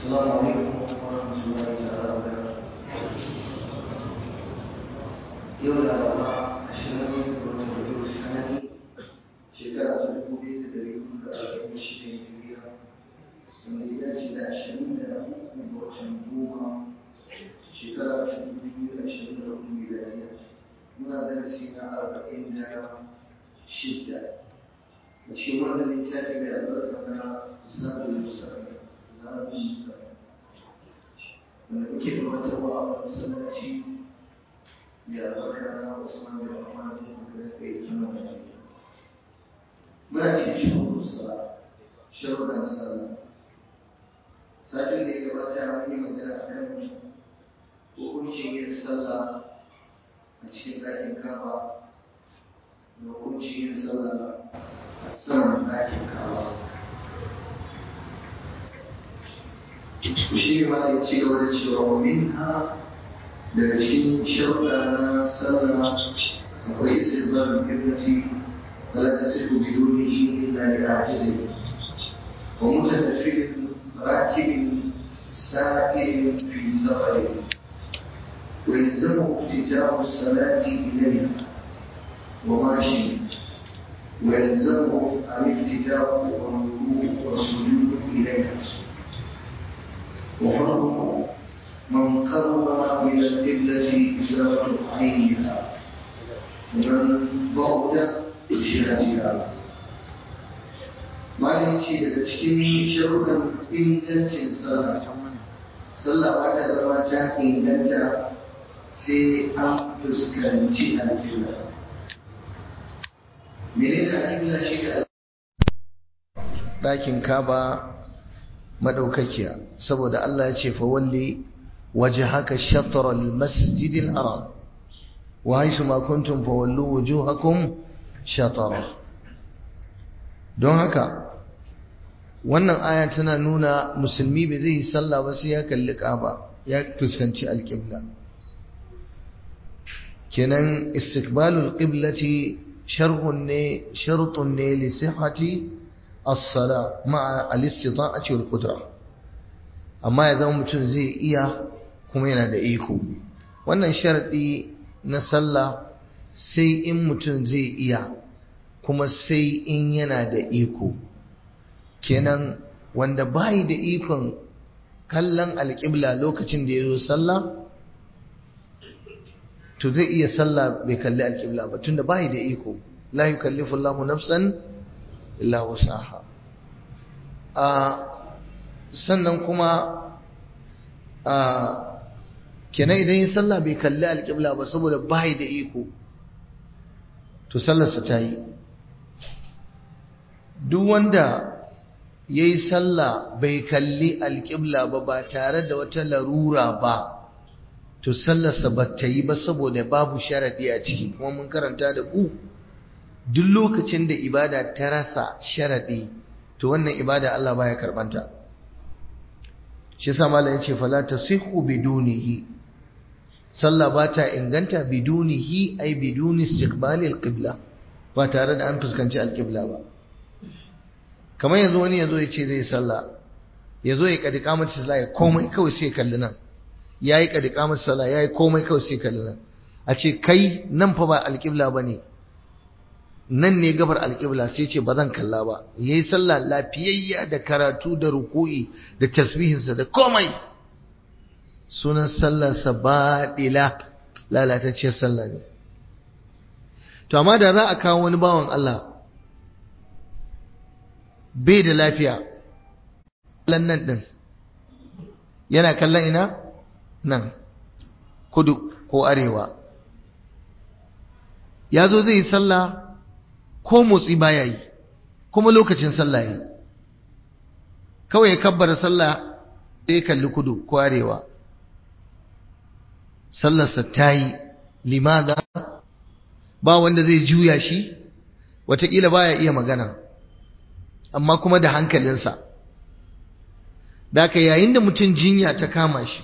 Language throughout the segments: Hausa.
السلام عليكم ورحمة الله تعالى وبركاته يوم الأربعاء عشرين من ربيع الثاني شكرا تدعو بيت دليل أربعين شيء كبيرة سنيات إلى عشرين أخوكم وتنبوها شكرا تدعو بيت عشرين أخوكم ميلادية من درسنا أربعين شدة وشي wannan littafi mai albarka na zabul mustaqim zabul mustaqim wanda muke gabatarwa a wani masallaci mai albarka na Usman bin Affan da muka da kai kima da ke muna cikin shugaban sala sharuɗan sallah satin da ya gabata an yi magana a kan hukuncin yin sallah a cikin ɗakin kaba da hukuncin yin sallah saman ɗakin kawa shi ma ya ci gaba da cewa wa min ha daga cikin sharuɗa na sallah akwai istizbar kiblati wala tasihu bidunihi illa li ajizi wa mutanaffilin rakibin sa'ilin fi safari ويلزمه افتتاح الصلاة إليه وماشي ويلزمه الافتتاح والوضوء والسجود إليها وفرضه من قرب من القبلة إزالة عينها ومن بعد جهتها Malin ce daga cikin sharuɗan ingancin sallah, sallah ba ta zama ta inganta sai an fuskanci alƙibla. menene alƙibla shi da ɗakin kaba madaukakiya saboda Allah ya ce fa walli wajhaka shatr al-masjid al-haram wa haythu ma kuntum fa wallu wujuhakum shatara don haka wannan aya tana nuna musulmi bai zai yi sallah ba sai ya kalli kaba ya fuskanci alƙibla kenan istiqbalul qiblati sharhun ne shartun ne li sihhati as-sala ma'a al-istita'ati wal qudra amma ya zama mutum zai iya kuma yana da iko wannan sharadi na sallah sai in mutum zai iya kuma sai in yana da iko kenan wanda bai da ikon kallon alƙibla lokacin da ya zo sallah to zai iya sallah bai kalli alƙibla ba tunda bai da iko la yukallifu Allahu nafsan illa wusaha a sannan kuma a kenan idan yin sallah bai kalli alƙibla ba saboda bai da iko to sallarsa ta yi duk wanda ya yi sallah bai kalli alƙibla ba ba tare da wata larura ba to sallarsa ba ta yi ba saboda babu sharaɗi a ciki kuma mun karanta da ku duk lokacin da ibada ta rasa sharaɗi to wannan ibada Allah baya karɓanta shi yasa malam yace fala tasihhu bidunihi sallah ba ta inganta bidunihi ai biduni istiqbali alqibla ba tare da an fuskanci alqibla ba kamar yanzu wani yazo ya ce zai sallah yazo ya kadi kamar sallah ya komai kawai sai kalli nan ya yi ƙadi ƙamar sala ya yi komai kawai sai kalli nan a ce kai nan fa ba alƙibla ba ne nan ne gabar alƙibla sai ce ba zan kalla ba ya yi sallah lafiyayya da karatu da ruku'i da tasbihinsa da komai sunan sallarsa baɗila lalatacciyar sallah ne to amma da za a kawo wani bawan Allah bai da lafiya nan ɗin yana kallon ina nan kudu ko arewa ya zo zai yi sallah ko motsi baya yi kuma lokacin sallah yi kawai ya kabbara sallah sai ya kalli kudu ko arewa sallarsa ta yi limada ba wanda zai juya shi watakila baya iya magana amma kuma da hankalinsa da yayin da mutum jinya ta kama shi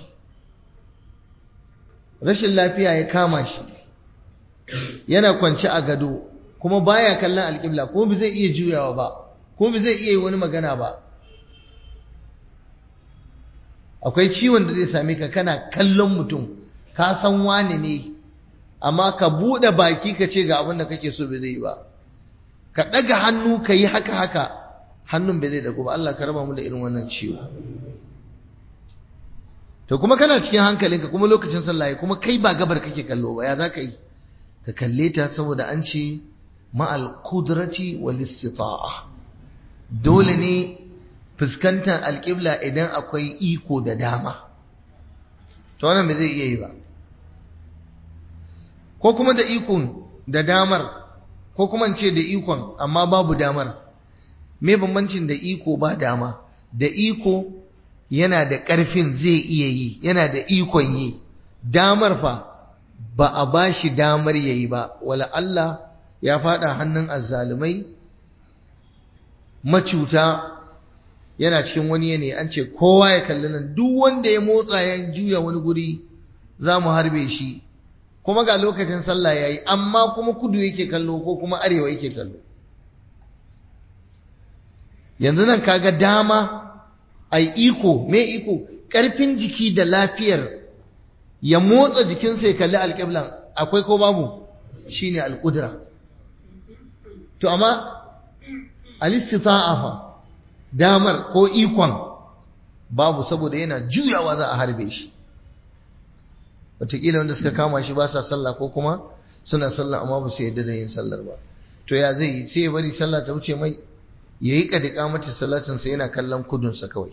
rashin lafiya ya kama shi yana kwance a gado kuma baya kallon alƙibla kuma bai zai iya juyawa ba kuma bai zai iya yi wani magana ba akwai ciwon da zai same ka kana kallon mutum ka san wani ne amma ka buɗe baki ka ce ga abin da kake so bai zai yi ba ka ɗaga hannu ka yi haka haka hannun bai zai dago ba Allah ka raba mu da irin wannan ciwo to kuma kana cikin hankalinka kuma lokacin sallah kuma kai ba gabar kake kallo ba ya za ka yi ka kalle ta saboda an ce ma'al qudrati wal istita'a dole ne fuskantar alƙibla idan akwai iko da dama to wannan bai zai iya yi ba ko kuma da ikon da damar ko kuma ce da ikon amma babu damar me bambancin da iko ba dama da iko yana da ƙarfin zai iya yi yana da ikon yi damar fa ba a ba shi damar ya yi ba wala Allah ya fada hannun azzalumai macuta yana cikin wani yanayi an ce kowa ya kalli nan duk wanda ya motsa ya juya wani guri za mu harbe shi kuma ga lokacin sallah ya yi amma kuma kudu yake kallo ko kuma arewa yake kallo yanzu nan kaga dama ai iko me iko ƙarfin jiki da lafiyar ya motsa jikinsa ya kalli alƙiblan akwai ko babu shine alƙudura to amma alistita'a fa damar ko ikon babu saboda yana juyawa za a harbe shi wataƙila wanda suka kama shi ba sa sallah ko kuma suna sallah amma ba su yadda da yin sallar ba to ya zai yi sai ya bari sallah ta wuce mai ya yi ƙadiƙa mata salatinsa yana kallon kudunsa kawai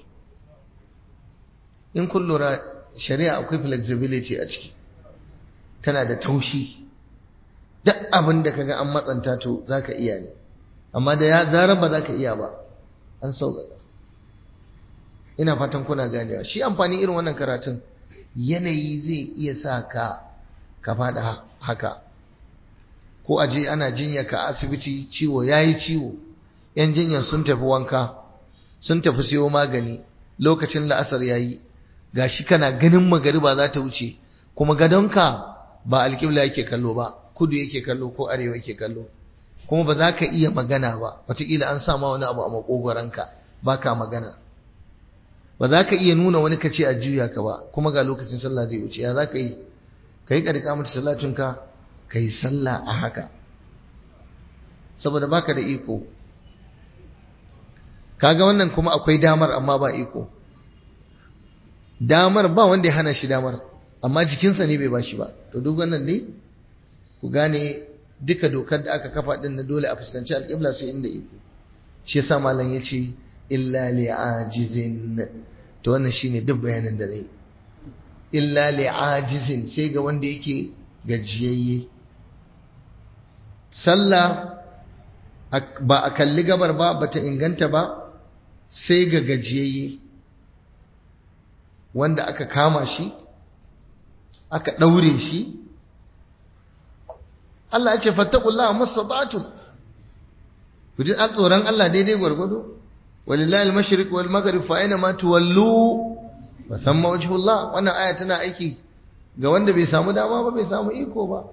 in kun lura shari'a akwai flexibility a ciki tana da taushi duk abin da kaga an matsanta to za ka iya ne amma da ya zarar ba za ka iya ba an sauƙaƙa ina fatan kuna ganewa shi amfani irin wannan karatun yanayi zai iya sa ka ka faɗa haka ko aje ana jinya ka asibiti ciwo yayi ciwo yan jinyar sun tafi wanka sun tafi siyo magani lokacin la'asar yayi gashi kana ganin magariba za ta wuce kuma gadonka ba alƙibla yake kallo ba kudu yake kallo ko arewa yake kallo kuma ba za ka iya magana ba wataƙila an sa ma wani abu a maƙogwaranka ba ka magana ba za ka iya nuna wani kace a juya ka ba kuma ga lokacin sallah zai wuce ya za ka yi ka yi ƙarƙa mata salatinka ka yi sallah a haka saboda baka da iko kaga wannan kuma akwai damar amma ba iko damar ba wanda ya hana shi damar amma jikinsa ne bai ba shi ba to duk wannan ne ku gane duka dokar da aka kafa din na dole a fuskanci alƙibla sai inda iko shi yasa malam ya ce illa li'ajizin to wannan shine duk bayanin da nayi illa li'ajizin sai ga wanda yake gajiyayye sallah ba a kalli gabar ba bata inganta ba sai ga gajiyayye wanda aka kama shi aka ɗaure shi Allah ya ce fattakullah mastata'tum ku ji tsoron Allah daidai gwargwado walillahi al-mashriq wal maghrib fa aina ma tuwallu fa samma wajhullah wannan aya tana aiki ga wanda bai samu dama ba bai samu iko ba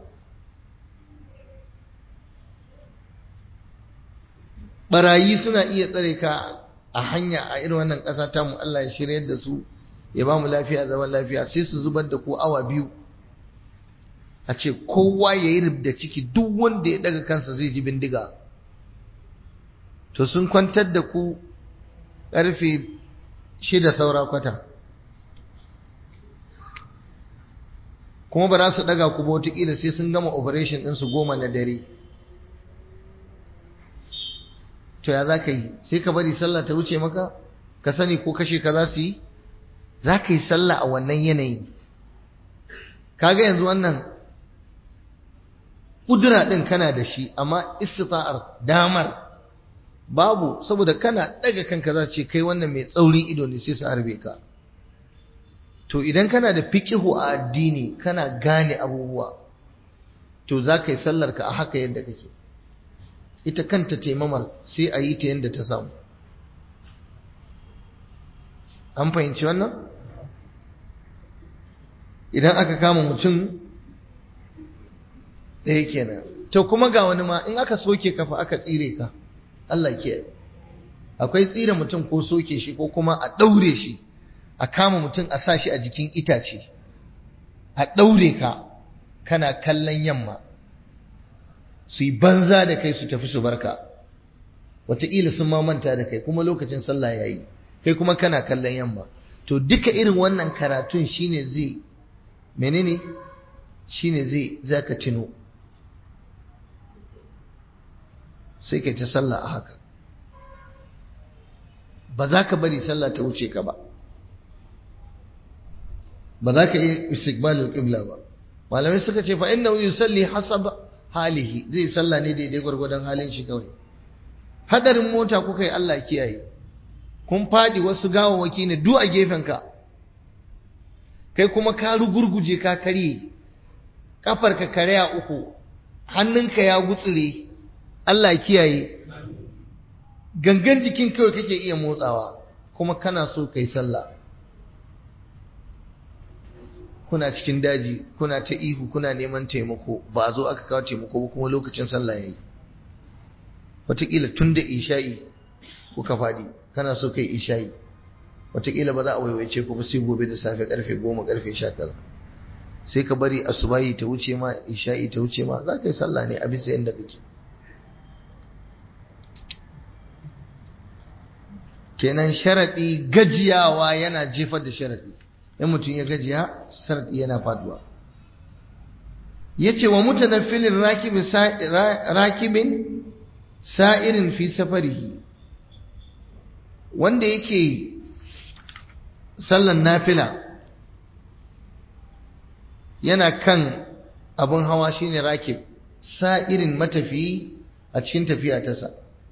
barayi suna iya tsare ka a hanya a irin wannan ƙasa ta mu Allah ya shiryar da su ya ba mu lafiya zaman lafiya sai su zubar da ku awa biyu a ce kowa ya yi rubda ciki duk wanda ya daga kansa zai ji bindiga to sun kwantar da ku ƙarfe shida saura kwata kuma ba za su daga ku ba wataƙila sai sun gama operation ɗinsu goma na dare to ya za ka yi sai ka bari sallah ta wuce maka ka sani ko kashe ka za su yi za ka yi sallah a wannan yanayi kaga yanzu wannan ƙudura ɗin kana da shi amma istita'ar damar babu saboda kana ɗaga kanka za ce kai wannan mai tsaurin ido ne sai su harbe ka to idan kana da fikihu a addini kana gane abubuwa to za ka yi sallar ka a haka yadda kake ita kanta taimamar sai a yi ta yadda ta samu an fahimci wannan idan aka kama mutum ɗaya kenan to kuma ga wani ma in aka soke kafa aka tsire ka Allah ke akwai tsire mutum ko soke shi ko kuma a ɗaure shi a kama mutum a sa shi a jikin itace a ɗaure ka kana kallon yamma su yi banza da kai su tafi su barka wataƙila sun manta da kai kuma lokacin sallah ya yi kai kuma kana kallon yamma to duka irin wannan karatun shine zai menene shine zai zaka tuno sai kai ta sallah a haka ba za ka bari sallah ta wuce ka ba ba za ka yi istiqbalul qibla ba malamai suka ce fa innahu yusalli hasab halihi zai sallah ne daidai gwargwadon halin shi kawai hadarin mota kuka yi Allah kiyaye kun fadi wasu gawawaki ne duk a gefenka kai kuma ka rugurguje ka karye kafarka karya uku hannunka ya gutsire Allah kiyaye gangan jikin kawai kake iya motsawa kuma kana so kai sallah kuna cikin daji kuna ta ihu kuna neman taimako ba a zo aka kawo taimako ba kuma lokacin sallah yayi wataƙila tun da isha'i kuka faɗi kana so kai isha'i wataƙila ba za a waiwaice ku ba sai gobe da safe karfe goma karfe sha kaza sai ka bari asubahi ta wuce ma isha'i ta wuce ma za ka yi sallah ne a bisa yadda kake kenan sharaɗi gajiyawa yana jefar da sharaɗi in mutum ya gajiya sharaɗi yana faduwa ya ce wa mutanaffilin rakibin sa'irin fi safarihi wanda yake sallan nafila yana kan abin hawa shine rakib sa'irin matafiyi a cikin tafiya ta sa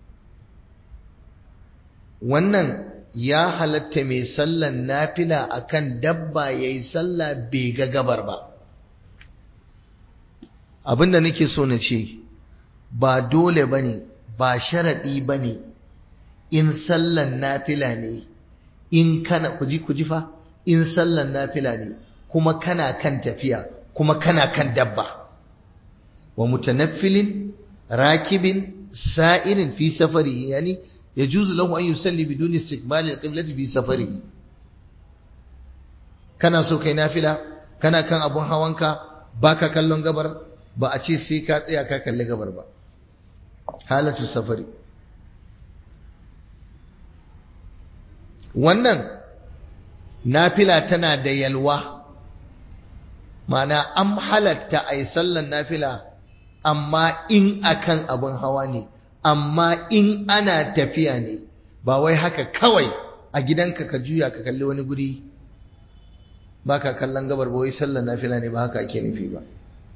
wannan ya halatta mai sallan nafila akan dabba yayi sallah bai ga gabar ba abinda nake so na ce ba dole bane ba sharadi bane in sallan nafila ne in kana kuji kuji fa in sallan nafila ne kuma kana kan tafiya kuma kana kan dabba wa mutanaffilin rakibin sa'irin fi safari yani yajuzu lahu an yusalli biduni istiqbal al-qiblati fi safari kana so kai nafila kana kan abun hawanka baka kallon gabar ba a ce sai ka tsaya ka kalli gabar ba halatu safari wannan nafila tana da yalwa mana an halatta a yi sallan nafila amma in akan abin hawa ne amma in ana tafiya ne ba wai haka kawai a gidanka ka juya ka kalli wani guri ba ka kallon gabar ba wai sallan nafila ne ba haka ake nufi ba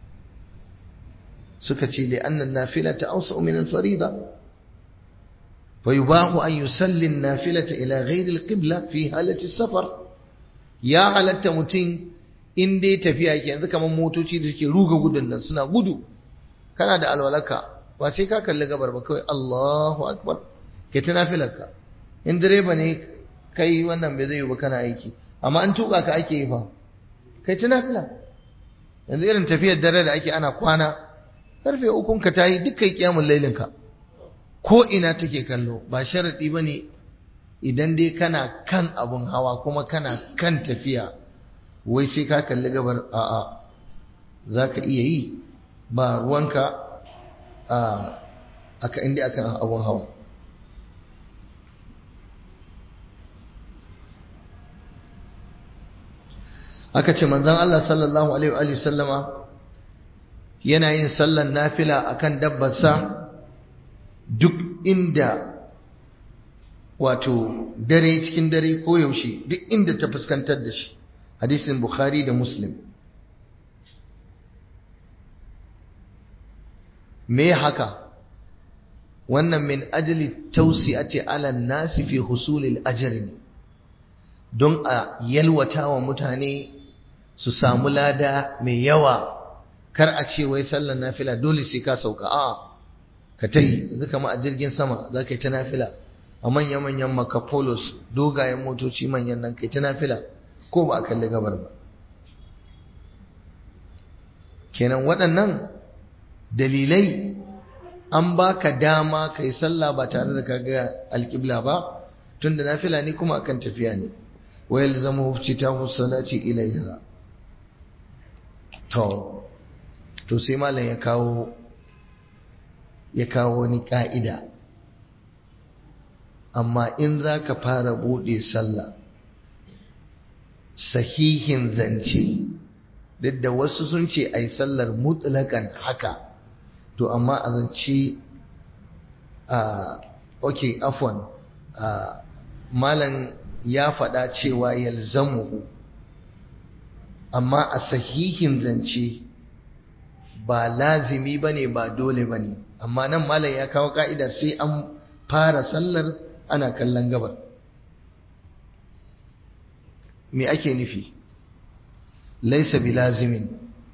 suka ce li annan nafila ta ausa min al-farida فيباح أن يسلي النافلة إلى غير القبلة في حالة السفر يا halatta mutum in dai tafiya yake yanzu kamar motoci da suke ruga gudun nan suna gudu kana da alwalaka ba sai ka kalli gabar ba kawai Allahu akbar ke ta nafilarka in direba ne kai wannan bai zai yi ba kana aiki amma an tuka ka ake yi fa kai ta nafila yanzu irin tafiyar dare da ake ana kwana karfe ukun ka tayi duk kai kiyamun lailin ka ko ina take kallo ba sharaɗi ba ne idan dai kana kan abun hawa kuma kana kan tafiya wai sai ka kalli gabar a'a za ka iya yi ba ruwanka a aka inda akan abun hawa aka ce manzon Allah sallallahu alaihi wa sallama yana yin sallan nafila akan dabbarsa duk inda wato dare cikin dare ko yaushe duk inda ta fuskantar da shi hadisin bukhari da muslim me haka wannan min ajli tawsi'ati ala nasi fi husulil ajri ne don a yalwata wa mutane su samu lada mai yawa kar a ce wai sallar nafila dole sai ka sauka a'a ka ta yi yanzu kama a jirgin sama za ka yi ta nafila a manya-manyan makapolos dogayen motoci manyan nan ka yi ta nafila ko ba a kalli gabar ba kenan waɗannan dalilai an baka dama ka yi sallah ba tare da ka ga alƙibla ba tun da nafila ne kuma akan tafiya ne wa yalzamu iftitahu salati ilayha to to sai malam ya kawo ya kawo wani ka'ida amma in zaka fara bude sallah sahihin zance duk da wasu sun ce ai sallar mutlakan haka to amma a zance a okay afwan malam ya faɗa cewa yalzamuhu amma a sahihin zance ba lazimi bane ba dole bane amma nan malam ya kawo ka'ida sai an fara sallar ana kallon gabar me ake nufi laisa bilazimin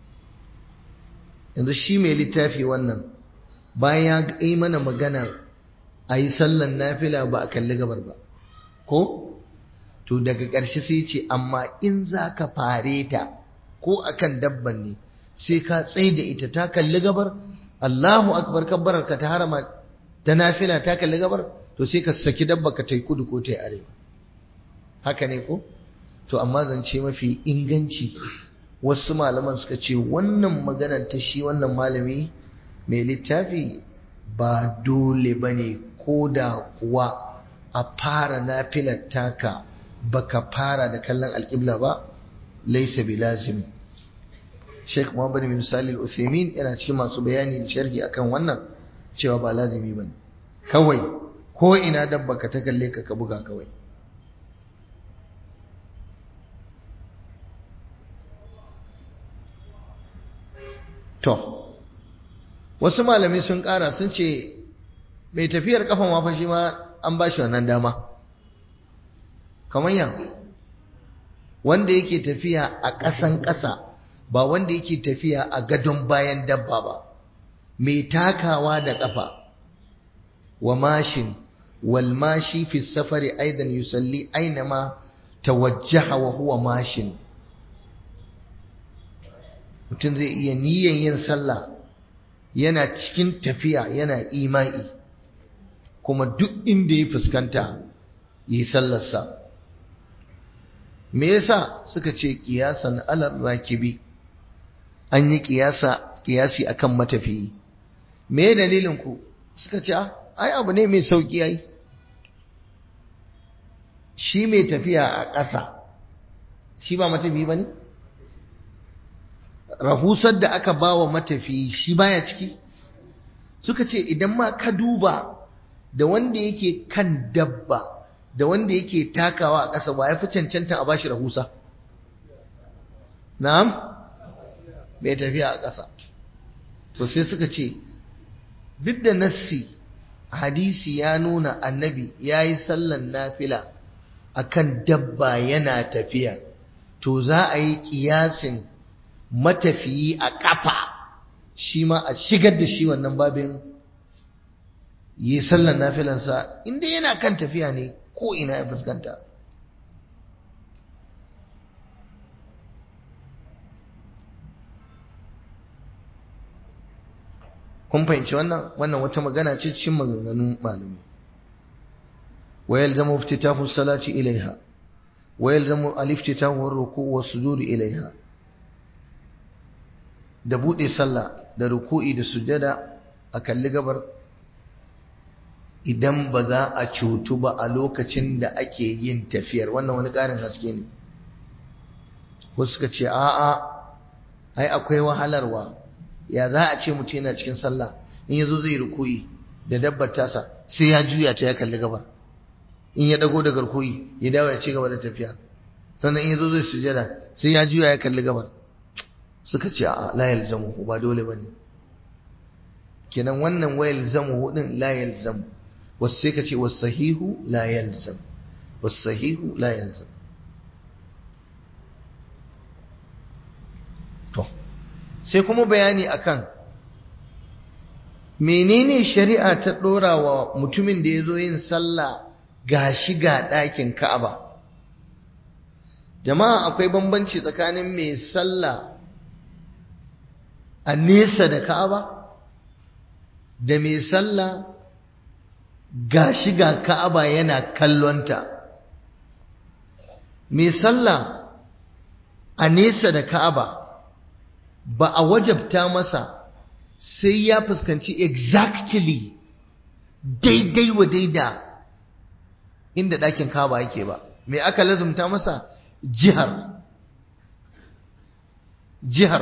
yanzu shi mai littafi wannan bayan ya yi mana maganar a yi sallan nafila ba a kalli gabar ba ko to daga ƙarshe sai ce amma in za ka fare ta ko akan dabban ne sai ka tsaye da ita ta kalli gabar Allahu akbar kabbarar ka ta harama ta nafila ta kalli gabar to sai ka saki dabba ka tai kudu ko tai arewa haka ne ko to amma zance mafi inganci wasu malaman suka ce wannan maganar ta shi wannan malami mai littafi ba dole bane ko da kuwa a fara nafilar taka baka fara da kallon alƙibla ba laisa bi lazimi Sheikh Muhammad bin Salih Al-Uthaymeen yana cikin masu bayani da sharhi akan wannan cewa ba lazimi bane kawai ko ina dabba ka ta kalle ka ka buga kawai to wasu malami sun ƙara sun ce mai tafiyar kafan wafa shi ma an ba shi wannan dama kamar yan wanda yake tafiya a ƙasan ƙasa ba wanda yake tafiya a gadon bayan dabba ba mai takawa da ƙafa wa mashin wal mashi fi safari aidan yusalli ainama tawajjaha wa huwa mashin mutum zai iya niyyar yin sallah yana cikin tafiya yana imai kuma duk inda ya fuskanta yi sallarsa me yasa suka ce kiyasan alar rakibi an yi kiyasa kiyasi akan matafiyi me dalilin ku suka ce ai abu ne mai sauki ai shi mai tafiya a ƙasa shi ba matafiyi bane rahusar da aka bawa matafiyi shi baya ciki suka ce idan ma ka duba da wanda yake kan dabba da wanda yake takawa a ƙasa ba ya fi cancanta a bashi rahusa na'am bai tafiya a ƙasa to sai suka ce duk da nassi hadisi ya nuna annabi ya yi sallan nafila a kan dabba yana tafiya to za a yi ƙiyasin matafiyi a ƙafa shi ma a shigar da shi wannan babin yi sallan nafilansa inda yana kan tafiya ne ko ina ya fuskanta kun fahimci wannan wannan wata magana ce cikin maganganun malumi wayal zama iftitahu salati ilaiha wayal zama aliftitahu ar-ruku' was-sujud ilaiha da bude sallah da ruku'i da sujada a kalli gabar idan ba za a cutu ba a lokacin da ake yin tafiyar wannan wani ƙarin haske ne wasu suka ce a'a ai akwai wahalarwa ya za a ce mutum yana cikin sallah in yazo zai rukuyi da dabbar tasa sai ya juya ta ya kalli gabar in ya dago daga rukuyi ya dawo ya ci gaba da tafiya sannan in yazo zai sujada sai ya juya ya kalli gabar suka ce a la yalzamu ba dole bane kenan wannan wa yalzamu din la yalzamu wasu sai ka ce wasu sahihu la yalzam wasu sahihu la yalzam to sai kuma bayani akan menene shari'a ta dora wa mutumin da ya zo yin sallah ga shiga ɗakin ka'aba jama'a akwai bambanci tsakanin mai sallah a nesa da ka'aba da mai sallah ga shiga ka'aba yana kallonta mai sallah a nesa da ka'aba ba a wajabta masa sai ya fuskanci exactly daidai wa daida inda ɗakin ka'aba yake ba mai aka lazumta masa jihar jihar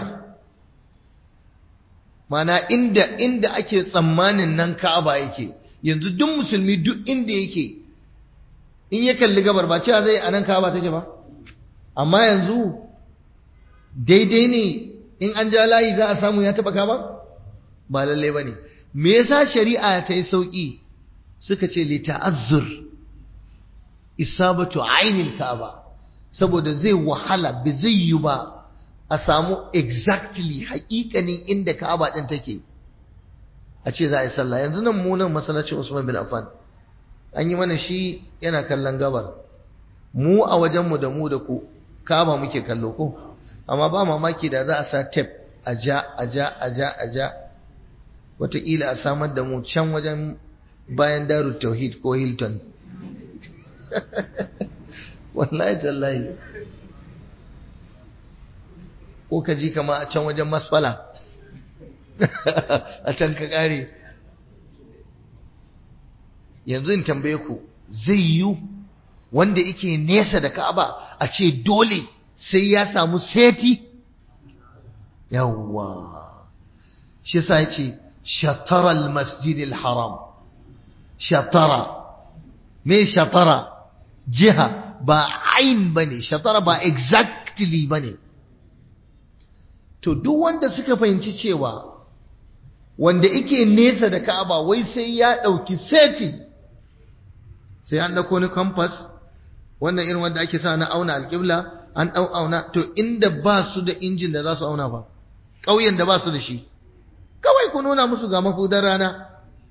mana inda inda ake tsammanin nan ka'aba yake yanzu duk musulmi duk inda yake in ya kalli gabar ba cewa zai anan ka'aba take ba amma yanzu daidai ne in an ja layi za a samu ya taba ka'aba ba lalle bane me yasa shari'a ta yi sauki suka ce li ta'azzur isabatu ainil ka'aba saboda zai wahala bi zai yi ba a samu exactly haƙiƙanin inda ka'aba din take a ce za a yi sallah yanzu nan mu nan masallacin Usman bin Affan an yi mana shi yana kallon gabar mu a wajenmu da mu da ku ka'aba muke kallo ko amma ba mamaki da za a sa tape a ja a ja a ja a ja wataƙila a samar da mu can wajen bayan daru tauhid ko hilton wallahi tallahi ko ka ji kama a can wajen masfala a can ka ƙare yanzu in tambaye ku zai yiwu wanda yake nesa da ka'aba a ce dole sai ya samu seti yawwa shi sa ya ce shatara masjidil haram shatara me shatara jiha ba ain bane shatara ba exactly bane to duk wanda suka fahimci cewa wanda yake nesa da Ka'aba wai sai ya dauki seti sai an dauko ni compass wannan irin wanda ake sa na auna alƙibla an dau auna to inda ba su da injin da za su auna ba ƙauyen da ba su da shi kawai ku nuna musu ga mafudar rana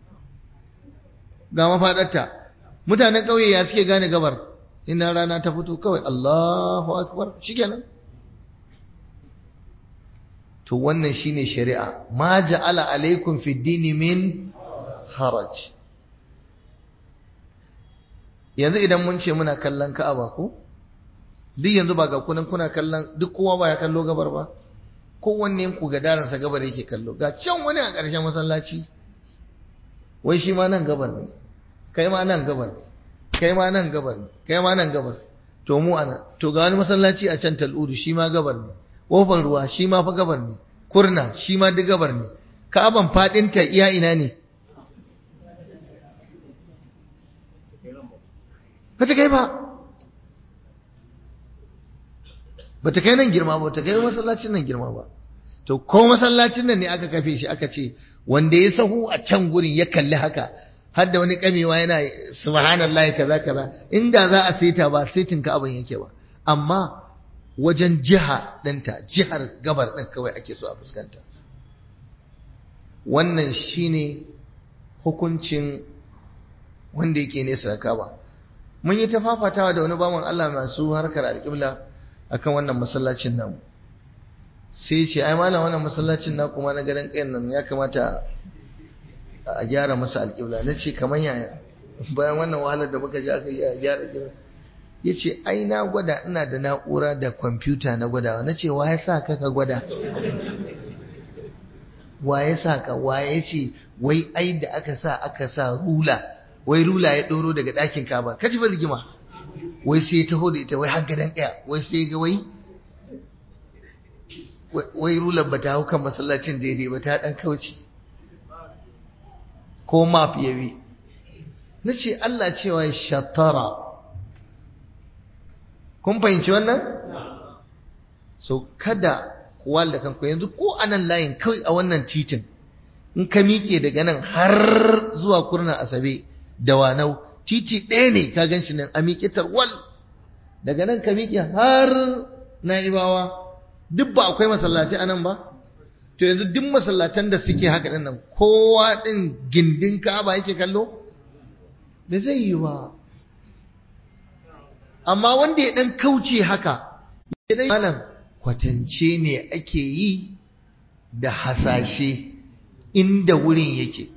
ga mafadarta mutanen ƙauye ya suke gane gabar ina rana ta fito kawai Allahu akbar shikenan to wannan shine shari'a ma ja'ala alaikum fi dini min haraj yanzu idan mun ce muna kallon Ka'aba ko duk yanzu ba ga kunan kuna kallon duk kowa ba ya kallo gabar ba kowanne ku ga daransa gabar yake kallo ga can wani a ƙarshen masallaci wai shi ma nan gabar ne kai ma nan gabar ne kai ma nan gabar ne kai ma nan gabar to mu ana to ga wani masallaci a can tal'udu shi ma gabar ne kofar ruwa shi ma fa gabar ne kurna shi ma duk gabar ne ka'aban fadinta iya ina ne ba ta kai ba ba ta kai nan girma ba ta kai masallacin nan girma ba to ko masallacin nan ne aka kafe shi aka ce wanda ya sahu a can gurin ya kalli haka har da wani kamewa yana subhanallahi kaza kaza inda za a saita ba saitin ka abin yake ba amma wajen jiha ɗinta jihar gabar ɗin kawai ake so a fuskanta wannan shine hukuncin wanda yake nesa da kaba mun yi ta fafatawa da wani bawan Allah masu harkar alƙibla akan wannan masallacin namu sai ce ai malam wannan masallacin na kuma na garin ƙayan nan ya kamata a gyara masa alƙibla na ce kamar yaya bayan wannan wahalar da muka ji aka yi a gyara ƙibla ya ce ai na gwada ina da na'ura da kwamfuta na gwadawa na ce wa ya sa ka ka gwada wa ya sa ka wa ya ce wai ai da aka sa aka sa rula wai rula ya ɗoro daga ɗakin kaba ka ji ba rigima wai sai ya taho da ita wai har gadon ɗaya wai sai ga wai wai rular ba ta hau kan masallacin daidai ba ta ɗan kauce ko map ya bi na ce Allah cewa shatara kun fahimci wannan so kada kuwa da kanku yanzu ko anan layin kawai a wannan titin in ka miƙe daga nan har zuwa kurna asabe da wanau titi ɗaya ne ka gan shi nan a miƙe tarwal daga nan ka miƙe har na'ibawa duk ba akwai masallaci anan ba to yanzu duk masallatan da suke haka ɗin nan kowa ɗin gindin ka'aba yake kallo da zai yi ba amma wanda ya ɗan kauce haka ya malam kwatance ne ake yi da hasashe inda wurin yake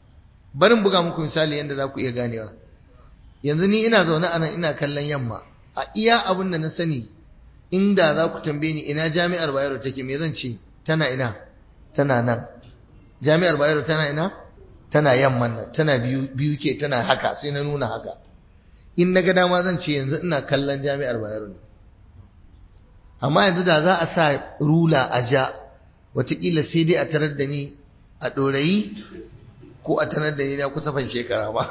barin buga muku misali yadda za ku iya ganewa yanzu ni ina zaune anan ina kallon yamma a iya abin da na sani inda za ku tambaye ni ina jami'ar bayero take me zan ce tana ina tana nan jami'ar bayero tana ina tana yamman nan tana biyu biyu ke tana haka sai na nuna haka in na ga dama zan ce yanzu ina kallon jami'ar bayero ne amma yanzu da za a sa rula a ja watakila sai dai a tarar da ni a ɗorayi ko a tarar da ni na kusa fan shekara ba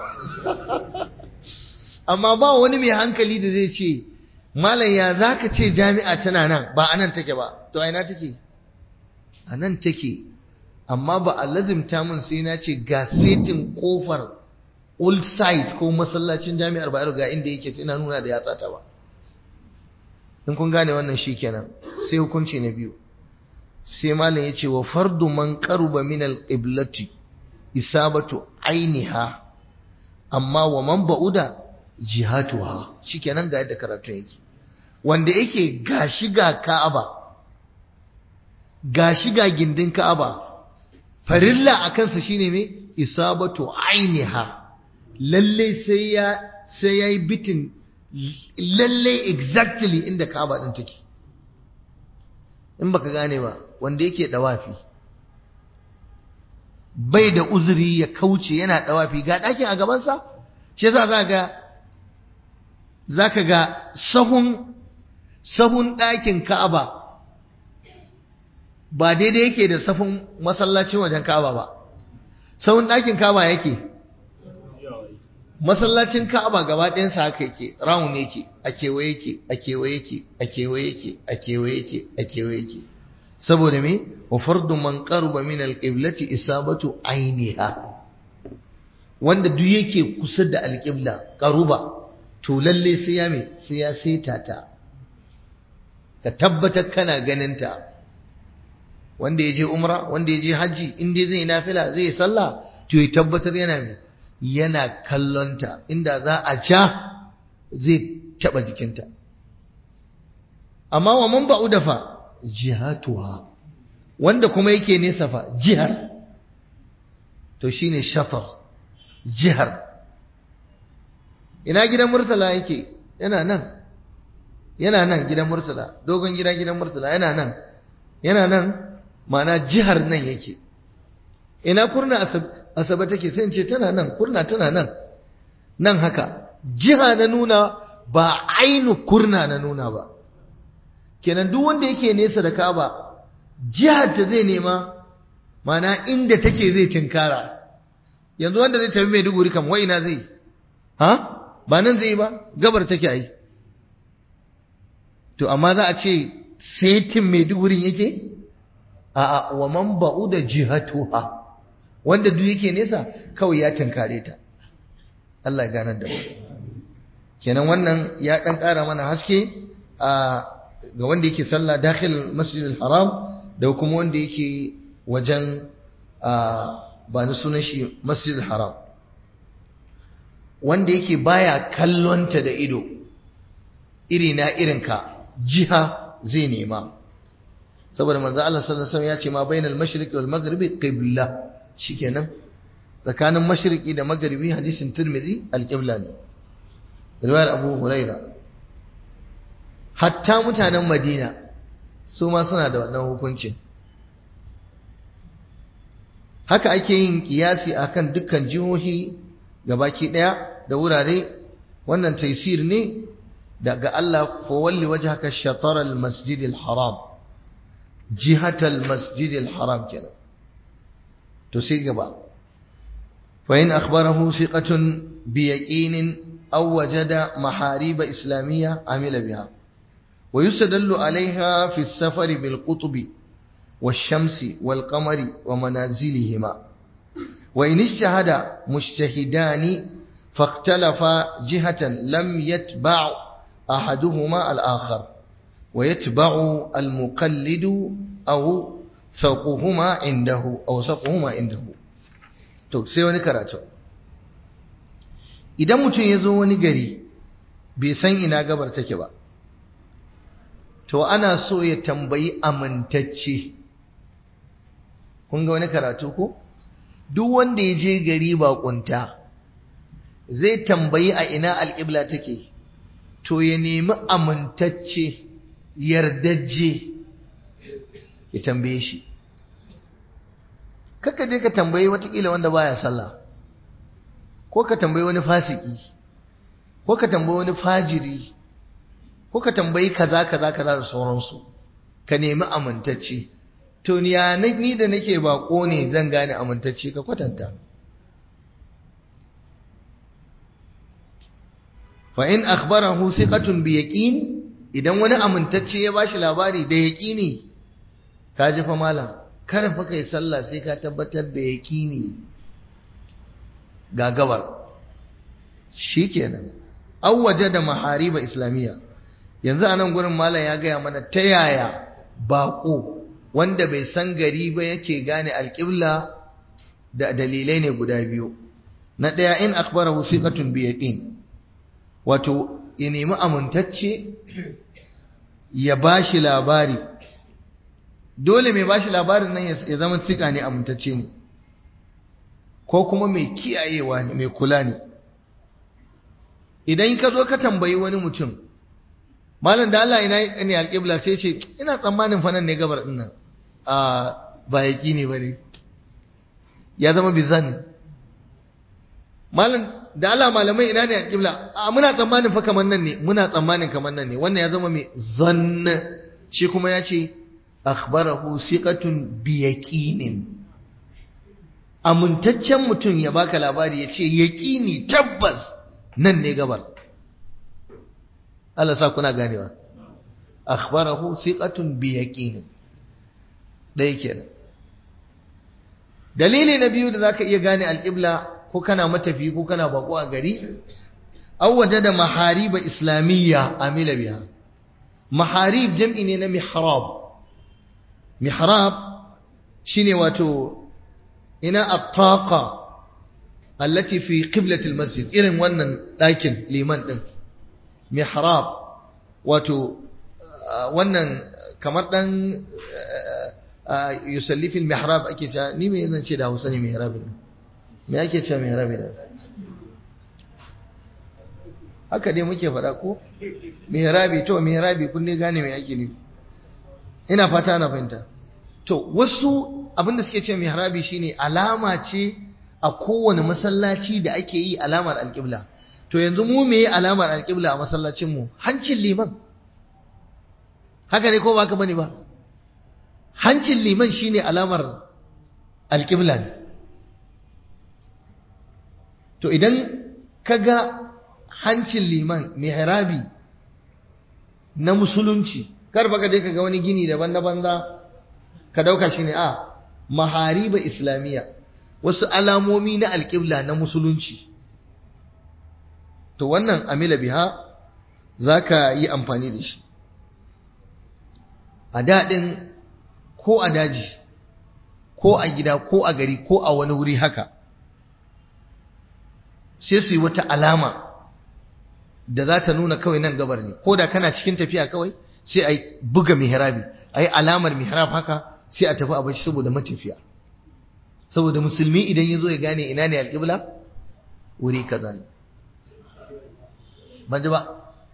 amma ba wani mai hankali da zai ce malam ya za ka ce jami'a tana nan ba a nan take ba to a ina take a nan take amma ba a lazimta mun sai na ce ga setin kofar old site ko masallacin jami'ar bayero ga inda yake sai na nuna da yatsa ta ba in kun gane wannan shi kenan sai hukunci na biyu sai malam ya ce wa fardu man qaruba min al-qiblati isabatu ainiha amma wa man ba'uda jihatuha shikenan ga yadda karatu yake wanda yake gashi ga Ka'aba gashi ga gindin Ka'aba farilla a kansa shine me isabatu ainiha lalle sai ya sai yayi bitin lalle exactly inda Ka'aba din take in baka gane ba wanda yake dawafi bai da uzuri ya kauce yana dawafi ga ɗakin a gabansa shi yasa za ga zaka ga sahun sahun ɗakin Ka'aba ba daidai yake da sahun masallacin wajen Ka'aba ba sahun ɗakin Ka'aba yake masallacin Ka'aba gaba ɗayansa haka yake round yake a kewaye yake a kewaye yake a kewaye yake a kewaye yake a kewaye yake saboda me wa fardu man qaruba min al-qiblati isabatu ainiha wanda duk yake kusa da al-qibla qaruba to lalle sai ya me sai ya seta ta ka tabbatar kana ganin ta wanda ya je umra wanda ya je haji in dai zai nafila zai sallah to ya tabbatar yana me yana kallonta inda za a ja zai taba jikinta amma wa man ba'u dafa jihatuha wanda kuma yake nesa fa jihar to shine shatar jihar ina gidan murtala yake yana nan yana nan gidan murtala dogon gida gidan murtala yana nan yana nan mana jihar nan yake ina kurna asaba take sai in ce tana nan kurna tana nan nan haka jiha na nuna ba ainu kurna na nuna ba kenan duk wanda yake nesa da Ka'aba jihar ta zai nema mana inda take zai tinkara yanzu wanda zai tafi Maiduguri kam wai ina zai ha ba nan zai ba gabar take ai to amma za a ce setin Maiduguri yake a a wa man ba'uda jihatuha wanda duk yake nesa kawai ya tinkare ta Allah ya ganar da mu kenan wannan ya dan ƙara mana haske a ga wanda yake sallah dakhil masjidil haram da kuma wanda yake wajen ba ni sunan shi masjidil haram wanda yake baya kallonta da ido iri na irinka jiha zai nema saboda manzo Allah sallallahu alaihi wasallam ya ce ma bainal mashriqi wal maghribi qibla shikenan tsakanin mashriqi da maghribi hadisin tirmidhi al-qibla ne riwayar abu huraira hatta mutanen madina su ma suna da wannan hukuncin haka ake yin kiyasi akan dukkan jihohi gabaki daya da wurare wannan taisir ne daga Allah fa walli wajhaka shatara al-masjid al-haram jihata al-masjid al-haram kenan to sai gaba fa in akhbarahu thiqatun bi yaqinin aw wajada maharib islamiyya amila biha ويستدل عليها في السفر بالقطب والشمس والقمر ومنازلهما وإن اجتهد مجتهدان فاختلفا جهة لم يتبع أحدهما الآخر ويتبع المقلد أو سوقهما عنده أو سوقهما عنده to sai wani karatu idan mutum ya zo wani gari bai san ina gabar take ba to ana so ya tambayi amintacce kun ga wani karatu ko duk wanda ya je gari baƙunta zai tambayi a ina alƙibla take to ya nemi amintacce yardajje ya tambaye shi kaka je ka tambayi watakila wanda baya sallah ko ka tambayi wani fasiki ko ka tambayi wani fajiri ko ka tambayi kaza kaza kaza da sauransu ka nemi amintacce to ni ya ni da nake bako ne zan gane amintacce ka kwatanta fa in akhbarahu thiqatun bi yaqin idan wani amintacce ya bashi labari da yaqini ka ji fa malam kar fa kai sallah sai ka tabbatar da yaqini ga gabar shikenan aw wajada mahariba islamiyya yanzu anan gurin malam ya gaya mana ta yaya bako wanda bai san gari ba yake gane alƙibla da dalilai ne guda biyu na ɗaya in akhbarahu thiqatun bi yaqin wato ya nemi amintacce ya bashi labari dole mai bashi labarin nan ya zama tsika ne amintacce ne ko kuma mai kiyayewa ne mai kula ne idan ka zo ka tambayi wani mutum malam da Allah ina ne alƙibla sai ce ina tsammanin fa nan ne gabar din nan a ba yaki ne bane ya zama bizan malam da Allah malamai ina ne alƙibla a muna tsammanin fa kamar nan ne muna tsammanin kamar nan ne wannan ya zama mai zanna shi kuma ya ce akhbarahu siqatun bi yaqinin amintaccen mutum ya baka labari ya ce yaqini tabbas nan ne gabar Allah sa kuna ganewa akhbarahu siqatun bi yaqin dai kenan dalili na biyu da zaka iya gane alqibla ko kana matafi ko kana bako a gari aw wajada mahariba islamiyya amila biha maharib jam'i ne na mihrab mihrab shine wato ina at-taqa allati fi qiblati al-masjid irin wannan dakin liman din mihrab wato wannan kamar dan yusalli fil mihrab ake cewa ni me zan ce da Hausa ne mihrab ne me ake cewa mihrab ne haka dai muke faɗa ko mihrabi to mihrabi kun ne gane me ake nufi ina fata na fahimta to wasu abinda suke cewa mihrabi shine alama ce a kowane masallaci da ake yi alamar alƙibla to yanzu mu me yi alamar alƙibla a masallacin mu hancin liman haka ne ko ba ka bane ba hancin liman shine alamar alƙibla ne to idan ka ga hancin liman mihrabi na musulunci kar baka je ka ga wani gini daban na banza ka dauka shine a mahariba islamiyya wasu alamomi na alƙibla na musulunci to wannan amila biha zaka yi amfani da shi a daɗin ko a daji ko a gida ko a gari ko a wani wuri haka sai su yi wata alama da za ta nuna kawai nan gabar ne ko da kana cikin tafiya kawai sai a buga mihrabi a yi alamar mihrab haka sai a tafi a bashi saboda matafiya saboda musulmi idan ya zo ya gane ina ne alƙibla wuri kaza ne ban ji ba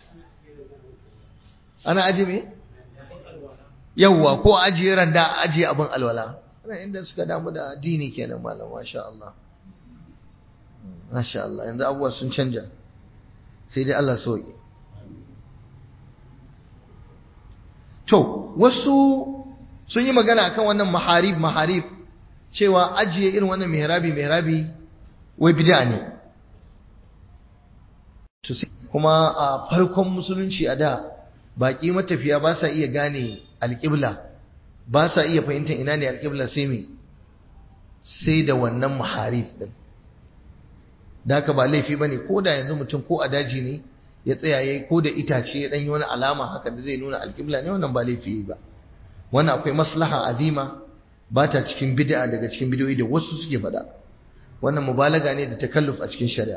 ana aji me yawwa ko ajiye randa ajiye abin alwala ana inda suka damu da addini kenan malam masha Allah masha Allah yanzu abubuwa sun canja sai dai Allah soke to wasu sun yi magana akan wannan maharib maharib cewa ajiye irin wannan mihrabi mihrabi wai bid'a ne to kuma a farkon musulunci a da baki matafiya ba sa iya gane alƙibla ba sa iya fahimtar ina ne alƙibla sai me sai da wannan maharif din da haka ba laifi bane ko da yanzu mutum ko a daji ne ya tsaya yayi ko da itace ya dan yi wani alama haka da zai nuna alƙibla ne wannan ba laifi ba wannan akwai maslaha azima ba ta cikin bid'a daga cikin bid'o'i da wasu suke faɗa wannan mubalaga ne da takalluf a cikin shari'a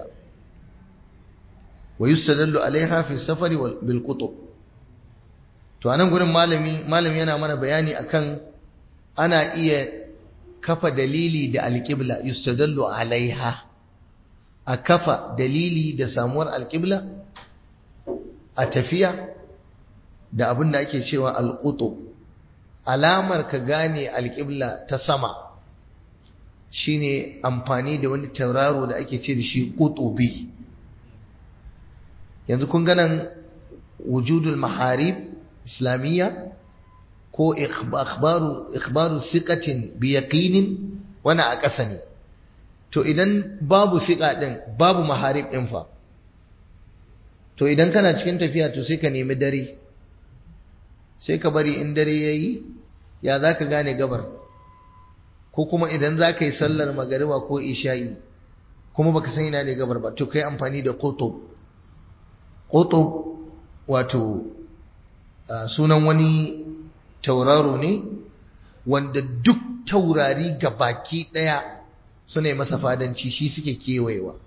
wa yustadallu alaiha fi safari wal bil qutub to anan gurin malami malami yana mana bayani akan ana iya kafa dalili da alqibla yustadallu alaiha a kafa dalili da samuwar alqibla a tafiya da abin da ake cewa alƙuto alamar ka gane alƙibla ta sama shine amfani da wani tauraro da ake ce da shi ƙutubi yanzu kun ganan wujudul maharib islamiyya ko ikhbaru ikhbaru siqatin bi yaqinin wana a ƙasa ne to idan babu siqa din babu maharib din fa to idan kana cikin tafiya to sai ka nemi dare sai ka bari in dare yayi ya zaka gane gabar ko kuma idan zaka yi sallar magariba ko isha'i kuma baka san ina ne gabar ba to kai amfani da qutub qutub wato sunan wani tauraro ne wanda duk taurari ga baki ɗaya suna yi masa fadanci shi suke kewayewa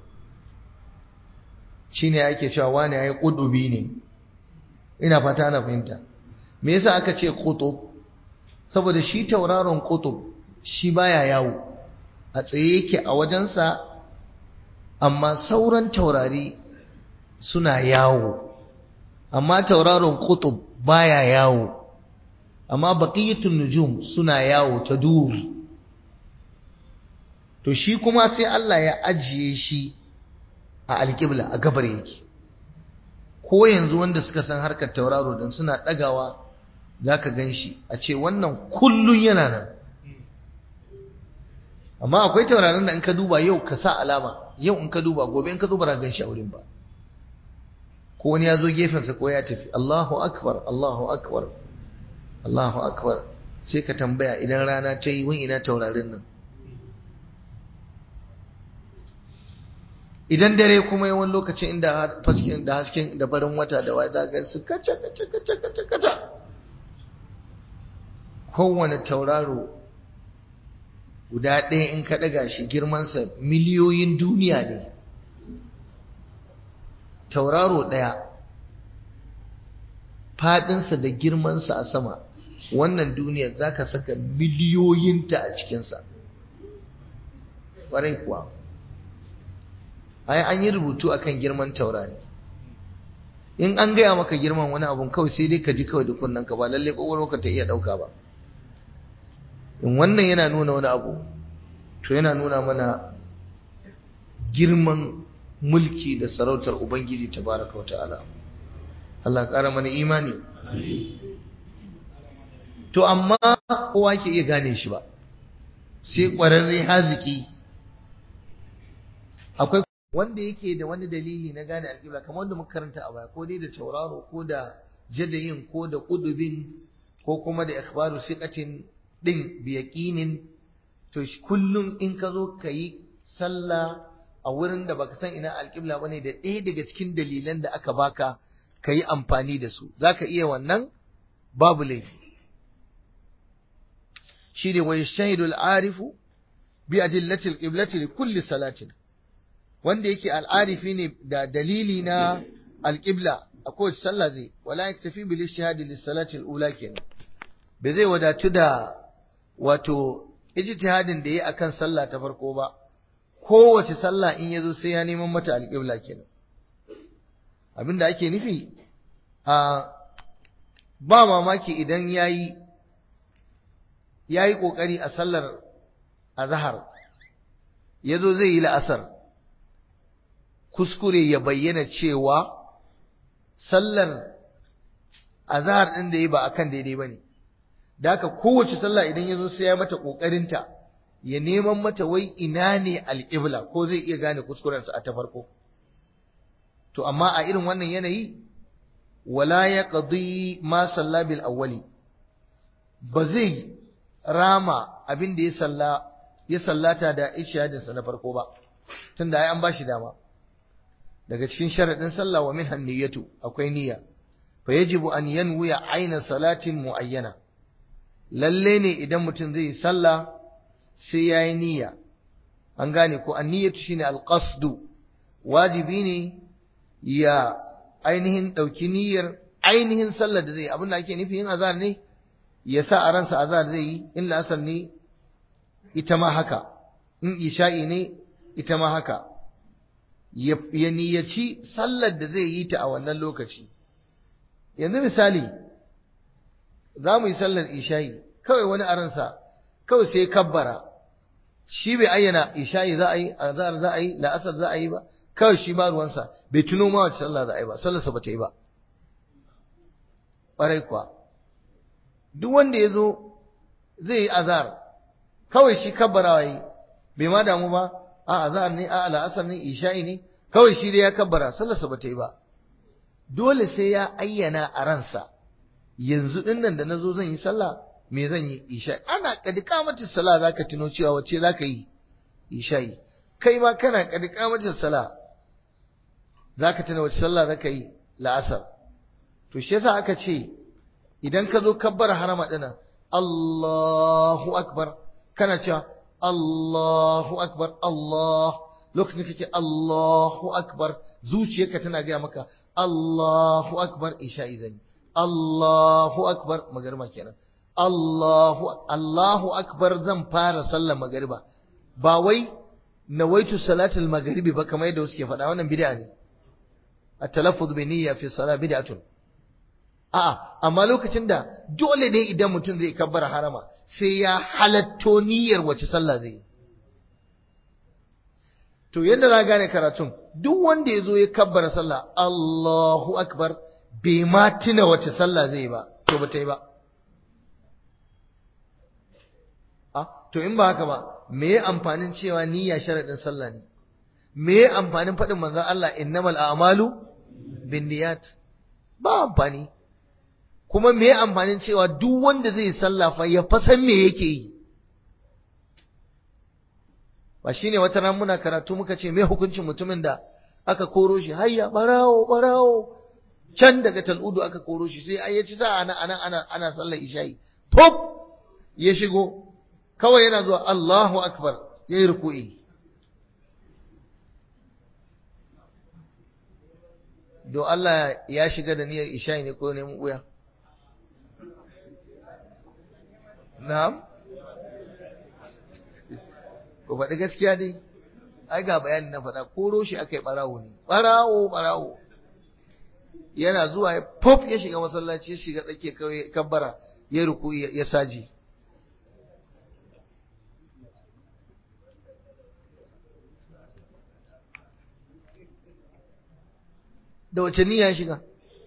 shi ne ake cewa wani ya yi ƙudubi ne ina fata ana fahimta me yasa aka ce ƙutub saboda shi tauraron ƙutub shi baya yawo a tsaye yake a wajensa amma sauran taurari suna yawo amma tauraron ƙutub baya yawo amma baqiyatun nujum suna yawo ta dur to shi kuma sai Allah ya ajiye shi a alƙibla a gabar yake ko yanzu wanda suka san harkar tauraro din suna ɗagawa zaka gan shi a ce wannan kullun yana nan amma akwai tauraron da in ka duba yau ka sa alama yau in ka duba gobe in ka duba gan shi a wurin ba ko wani ya zo gefensa ko ya tafi Allahu akbar Allahu akbar Allahu akbar sai ka tambaya idan rana ta yi wani ina taurarin nan idan dare kuma yawan lokacin inda fasken da hasken da farin wata da wai zaga su kaca kaca kaca kaca kaca kowane tauraro guda ɗaya in ka ɗaga shi girmansa miliyoyin duniya ne tauraro ɗaya faɗinsa da girmansa a sama wannan duniyar za ka saka miliyoyinta a cikinsa ƙwarai kuwa ai an yi rubutu akan girman taurari in an gaya maka girman wani abun kawai sai dai ka ji kawai da kunnanka ba lalle ƙwaƙwalwarka ta iya ɗauka ba in wannan yana nuna wani abu to yana nuna mana girman mulki da sarautar ubangiji tabaraka wa ta'ala Allah ƙara mana imani to amma kowa ke iya gane shi ba sai ƙwararre haziki akwai wanda yake da wani dalili na gane alƙibla kamar wanda muka karanta a baya ko dai da tauraro ko da jadayin ko da ƙudubin ko kuma da ikhbaru siqatin din bi yaqinin to kullum in ka zo ka yi sallah a wurin da baka san ina alƙibla bane da ɗaya daga cikin dalilan da aka baka ka yi amfani da su zaka iya wannan babu laifi shi ne wa yashahidu al-arifu bi adillati al-qiblati li kulli salatin wanda yake al'arifi ne da dalili na alƙibla a kowace sallah zai wala yaktafi bil ishihadi lis salati al-ula kenan bai zai wadatu da wato ijtihadin da yi akan sallah ta farko ba kowace sallah in yazo sai ya neman mata alƙibla kenan abinda ake nufi a ba mamaki idan yayi yayi kokari a sallar azhar yazo zai yi la'asar kuskure ya bayyana cewa sallar azhar din da yi ba akan daidai bane da haka kowace sallah idan yazo sai ya mata kokarinta ya neman mata wai ina ne alqibla ko zai iya gane kuskuren sa a ta farko to amma a irin wannan yanayi wala yaqdi ma salla bil awwali ba zai rama abin da ya salla ya sallata da ishadin sa na farko ba tunda ai an bashi dama daga cikin sharadin sallah wa minhan niyyatu akwai niyya fa yajibu an yanwiya aina salatin muayyana lalle ne idan mutum zai yi sallah sai yayi niyya an gane ko an-niyyatu shine al-qasdu wajibi ne ya ainihin dauki niyyar ainihin sallar da zai yi abin da ake nufi yin azhar ne ya sa a ransa azhar zai yi in la'asar ne ita ma haka in isha'i ne ita ma haka ya niyyaci sallar da zai yi ta a wannan lokaci yanzu misali za mu yi sallar isha'i kawai wani aransa kawai sai kabbara shi bai ayyana isha'i za a yi azhar za a yi la'asar za a yi ba kawai shi ma ruwansa bai tuno ma wace sallah za a yi ba sallarsa ba ta yi ba ƙwarai kuwa duk wanda ya zo zai yi azhar kawai shi kabbarawa yi bai ma damu ba a azhar ne a la'asar ne isha'i ne kawai shi dai ya kabbara sallarsa ba ta yi ba dole sai ya ayyana a ransa yanzu din nan da na zo zan yi sallah me zan yi isha'i ana kadi kamatin sallah za ka tuno cewa wacce za ka yi isha'i kai ma kana kadi kamatin sallah za ka tuna wacce sallah za ka yi la'asar to shi yasa aka ce idan ka zo kabbar harama dinan Allahu akbar kana cewa Allahu akbar Allah lokacin kake Allahu akbar zuciyarka tana gaya maka Allahu akbar isha'i zan Allahu akbar magarba kenan Allahu Allahu akbar zan fara sallar magariba ba wai nawaitu salatul maghribi ba kamar yadda suke faɗa wannan bid'a ne at-talaffuz bi niyya fi salat bid'atun a'a amma lokacin da dole ne idan mutum zai kabbara harama sai ya halatto niyyar wace sallah zai yi to yadda za gane karatun duk wanda ya zo ya kabbara sallah Allahu akbar bai ma tuna wace sallah zai yi ba to ba ta yi ba to in ba haka ba me ya amfanin cewa niyya sharadin sallah ne me ya amfanin faɗin manzon Allah innamal a'malu binniyat ba amfani kuma me ya amfanin cewa duk wanda zai sallah fa ya fasan me yake yi ba shine wata ran muna karatu muka ce me hukuncin mutumin da aka koro shi hayya barawo barawo can daga tal'udu aka koro shi sai ai ya ci sa ana ana ana ana sallar isha'i pop ya shigo kawai yana zuwa Allahu Akbar ya yi ruku'i. Do Allah ya shiga da niyyar isha'i ne ko neman wuya? Na'am? Ko faɗi gaskiya dai, ai ga bayani na faɗa, koro shi aka yi ɓarawo ne, ɓarawo, ɓarawo. Yana zuwa ya pop ya shiga masallaci ya shiga tsakiyar kawai kabbara ya ruku'i ya saji. da wace niyya shiga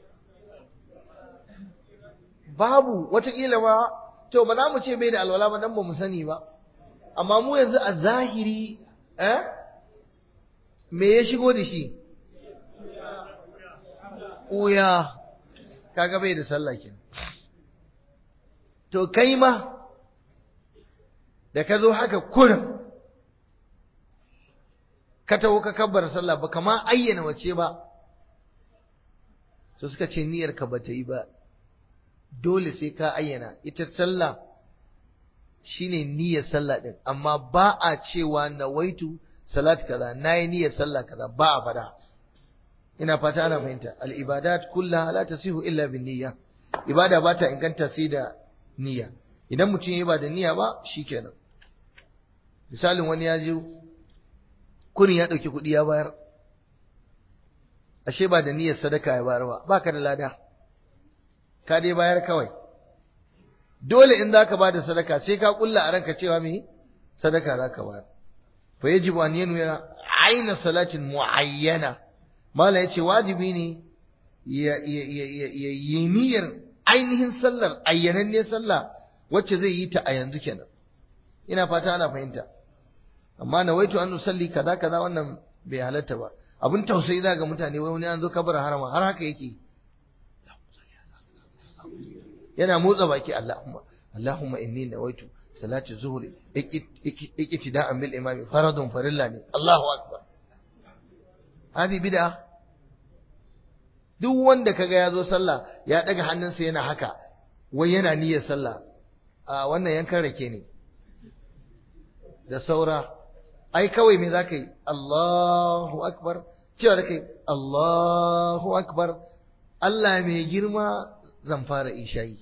babu watakila ba to ba za mu ce bai da alwala ba dan ba mu sani ba amma mu yanzu a zahiri eh me ya shigo da shi uya kaga bai da sallah kenan to kai ma da ka zo haka kurin ka taho ka kabbar sallah ba kama ayyana wace ba to suka ce niyyar ka bata yi ba dole sai ka ayyana ita sallah shine niyyar sallah din amma ba a cewa nawaitu salat kaza nayi niyyar sallah kaza ba a fada ina fata ana fahimta al ibadat kullaha la tasihu illa bin niyya ibada ba ta inganta sai da niyya idan mutum ya ba da niyya ba shikenan misalin wani ya je kurin ya dauki kuɗi ya bayar ashe ba da niyyar sadaka ya bayar ba baka da lada ka dai bayar kawai dole in zaka ba da sadaka sai ka kulla a ranka cewa me sadaka zaka bayar fa yajibu an yanwiya aina salatin muayyana mala yace wajibi ne ya yi niyyar ainihin sallar ayyananne sallah wacce zai yi ta a yanzu kenan ina fata ana fahimta amma nawaitu an nusalli kaza kaza wannan bai halatta ba abin tausayi za ga mutane wai wani an zo kabar harama har haka yake yana motsa baki Allahumma Allahumma inni nawaitu salati zuhri iktida'an bil imam faradun farilla ne Allahu akbar hadi bid'a duk wanda kaga ya zo sallah ya daga hannunsa yana haka wai yana niyyar sallah a wannan yankan rake ne da saura ai kawai me zaka yi Allahu akbar cewa da kai Allahu akbar Allah mai girma zan fara ishayi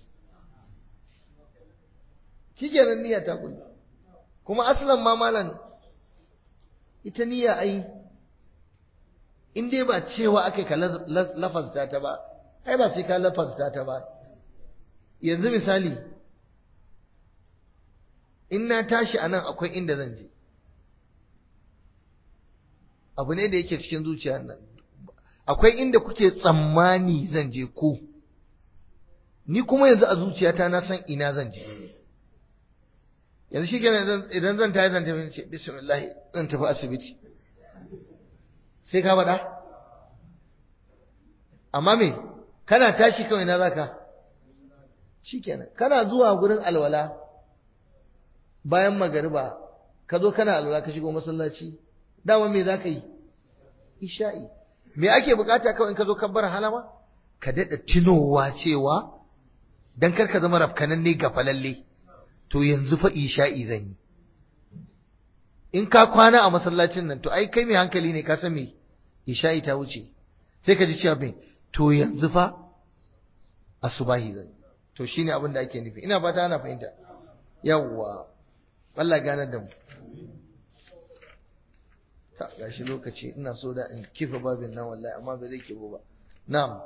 shikenan niyya ta kullu kuma aslan ma malan ita niyya ai in dai ba cewa akai ka lafazta ta ba ai ba sai ka lafazta ta ba yanzu misali in na tashi a nan akwai inda zan je abu ne da yake cikin zuciya nan akwai inda kuke tsammani zan je ko ni kuma yanzu a zuciyata na san ina zan je yanzu shi kenan idan zan tayi zan tafi ce bismillah zan tafi asibiti sai ka faɗa amma me kana tashi kawai na zaka shikenan kana zuwa gurin alwala bayan magariba ka zo kana alwala ka shigo masallaci dama me zaka yi isha'i me ake bukata kawai in ka zo kabbar halama ka daɗa tunowa cewa dan kar ka zama rafkanan ne gafalalle to yanzu fa isha'i zan yi in ka kwana a masallacin nan to ai kai mai hankali ne ka san me isha'i ta wuce sai ka ji cewa me to yanzu fa asubahi zan yi to shine abin da ake nufi ina fata ana fahimta yawwa Allah gane da mu ta gashi lokaci ina so da in kifa babin nan wallahi amma ba zai kibo ba na'am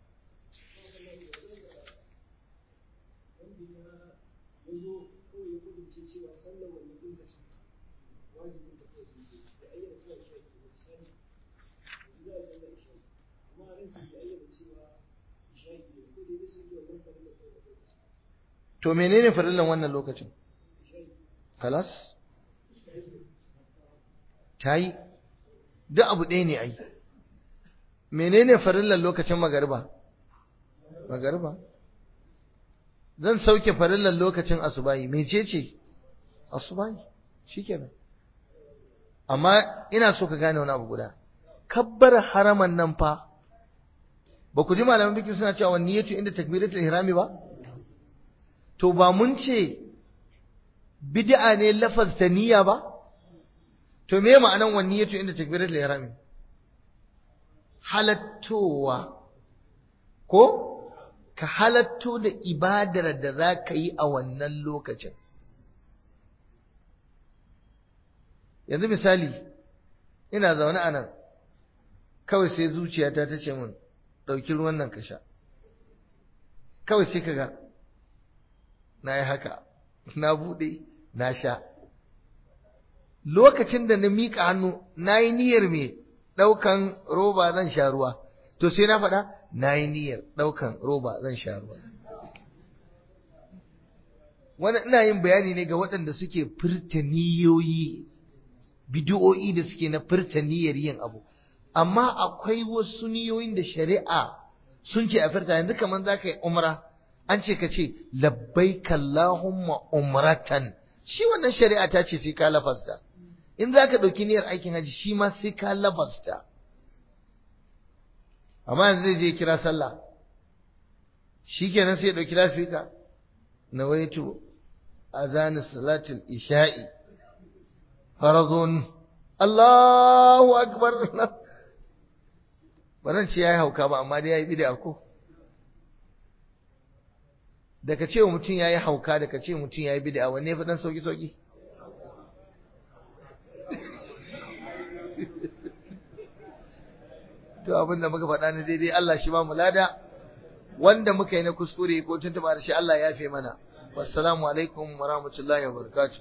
To menene farillan wannan lokacin? Kalas? Ta yi, duk abu ɗaya ne ai. Menene farillan lokacin magariba? Magariba? Zan sauke farillan lokacin asubahi, mece ce? Asubahi, shi kenan. Amma ina so ka gane wani abu guda. Kabbar haraman nan fa, ba ku ji malaman bikin suna cewa niyyatu inda takbiratul ihrami ba? to ba mun ce bid'a ne lafazta niyya ba to me ma'anan wa niyyatu inda takbiratul ihrami halattowa ko ka halatto da ibadar da za ka yi a wannan lokacin yanzu misali ina zaune a nan kawai sai zuciyata ta ce min ɗauki ruwan nan ka sha kawai sai ka ga na yi haka na buɗe na sha lokacin da na miƙa hannu na yi niyyar mai ɗaukan roba zan sha ruwa to sai na faɗa na yi niyyar ɗaukan roba zan sha ruwa wani ina yin bayani ne ga waɗanda suke furta niyoyi bidiyo'i da suke na furta niyyar yin abu amma akwai wasu niyoyin da shari'a sun ce a furta yanzu kamar za ka yi umra an ce ka ce labbaika Allahumma umratan shi wannan shari'a ta ce sai ka lafasta in za ka ɗauki niyyar aikin haji shi ma sai ka lafasta amma yanzu zai je kira sallah shi kenan sai ya ɗauki lasfika na waitu azani salatul isha'i farazun Allahu akbar ba zan ce ya yi hauka ba amma dai ya yi bida ko da ka ce wa mutum ya yi hauka da ka ce mutum ya yi bida wanne fi dan sauki-sauki to abin da muka faɗa na daidai Allah shi ba mu lada wanda muka yi na kuskure ko tuntuɓa da shi Allah ya fi mana wassalamu alaikum wa rahmatullahi wa barakatuh